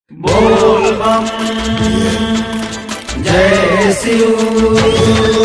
बोल बम जय शिव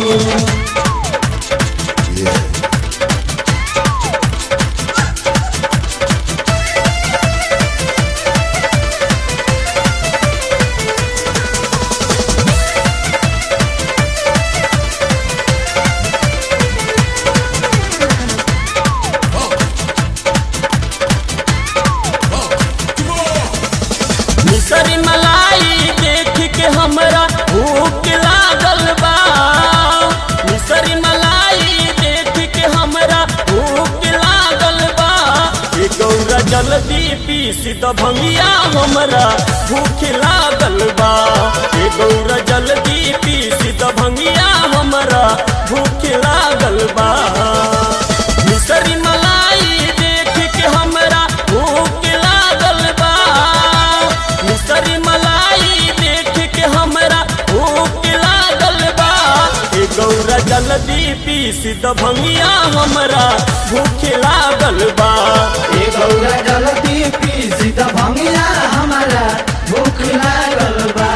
मिसरी मलाई देख के हमरा भूख लागल बा मिसरी मलाई देख के हमरा भूख लागल बा ए गौरा जल्दी पीस द भंगिया हमरा भूख लागल बा ए गौरा जल्दी पीस द भंगिया हमरा भूख लागल बा मिसरी मलाई देख के हमरा भूख लागल बा मिसरी मलाई देख के हमरा भूख लागल बा ए गौरा जल्दी पीस द भंगिया हमरा भूख लागल बा ए गौरा जलती पी सीता भंगिया हमारा भूख लागल बा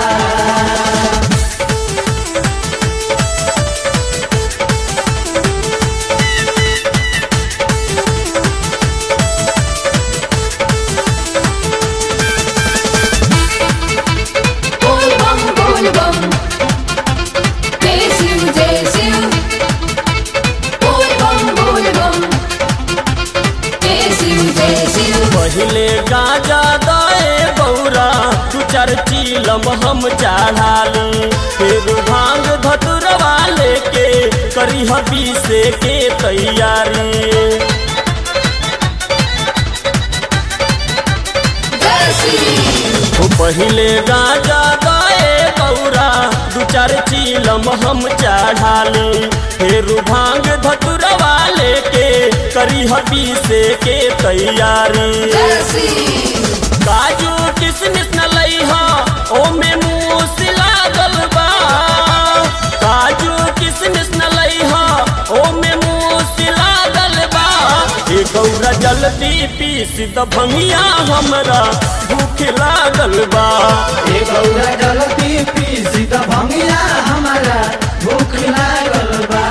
बोल बम बोल बम जय शिव जय शिव बोल बम बोल बम जय शिव जय शिव पहले गाजा दए गौरा तू चार चीलम हम चढ़ाली फिर भांग धतुरवा लेके करी हबी से के तैयारी जय शिव ओ पहले गाजा गए गौरा दू चार चीलम हम चढ़ाली फिर भांग धतुरवा लेके करी हबी से के तैयारी जय शिव काजू किसमिस न लईहा ओमे मूस लागल बा काजू किसमिस न लईहा ओमे मूस लागल बा ए गौरा जल्दी पीस द भंगिया हमरा भूख लागल बा ए गौरा जलती पी सीता भंगिया हमारा भूख लागल बा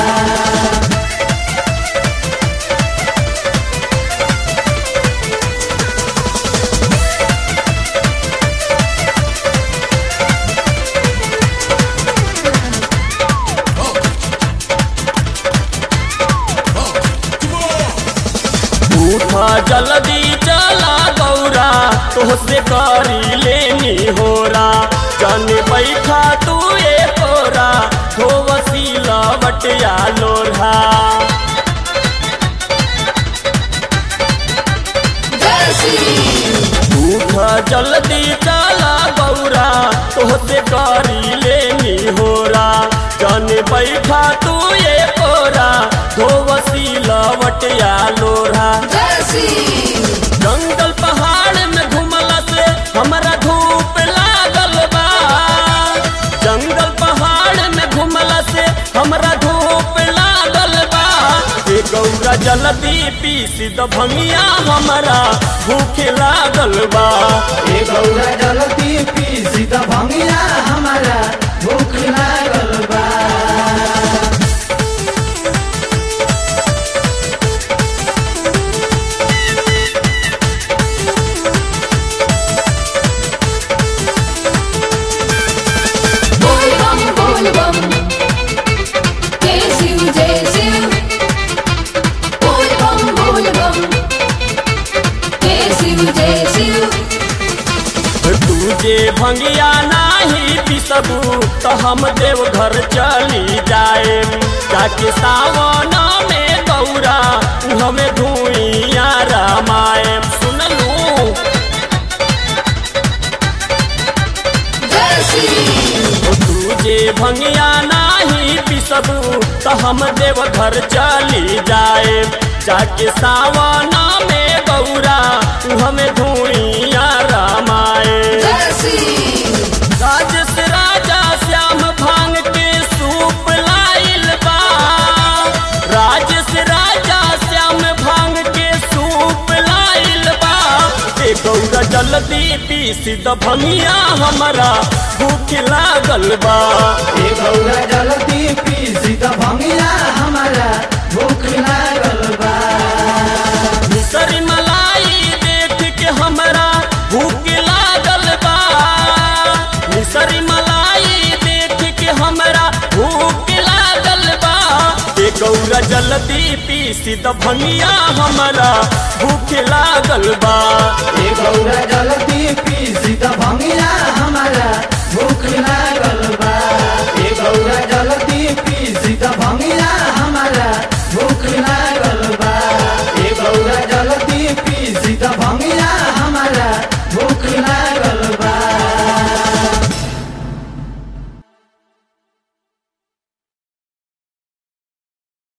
उठा जल्दी चला गौरा तोहसे करी लेनी होरा जन बैठा तू ए तोरा हो वसीला बटिया लोढ़ा जय शिव उठा जल्दी चला गौरा तोहसे करी लेनी होरा जन बैठा तू ए तोरा हो वसीला बटिया लोढ़ा जय शिव जंगल पहाड़ में घुमला से हमरा धूप लागल बा जंगल पहाड़ में घुमला से हमरा धूप लागल बा ए गौरा जल्दी पीस द भंगिया हमरा भूख लागल बा ए गौरा जलती पी सीता भंगिया हमारा भूख लागल बा बोल बम बोल बम जय शिव जय शिव बोल बम बोल बम जय शिव जय शिव तुझे भंगिया नाही पिसबू तो हम देव घर चली जाए जाके सावन में गौरा हमें धुइया रामाए सुनलू जय शिव ओ तुझे भंगिया नाही पिसबू तो हम देव घर चली जाए जाके सावन में गौरा हमें धुइया रामाए जय शिव राजस राजा श्याम भांग के सूप लाइल बा राजस राजा श्याम भांग के सूप लाइल बा ए गौरा जल्दी पीस द भंगिया हमारा भूख लागल बा ए गौरा जल्दी पीसी द भंगिया हमारा भूख लागल बा मिसरी मलाई देख के हमरा भूख लागल बा मिसरी मलाई देख के हमरा भूख लागल बा ए गौरा जल्दी पीस द भंगिया हमारा भूख लागल बा ए गौरा जल्दी पीसी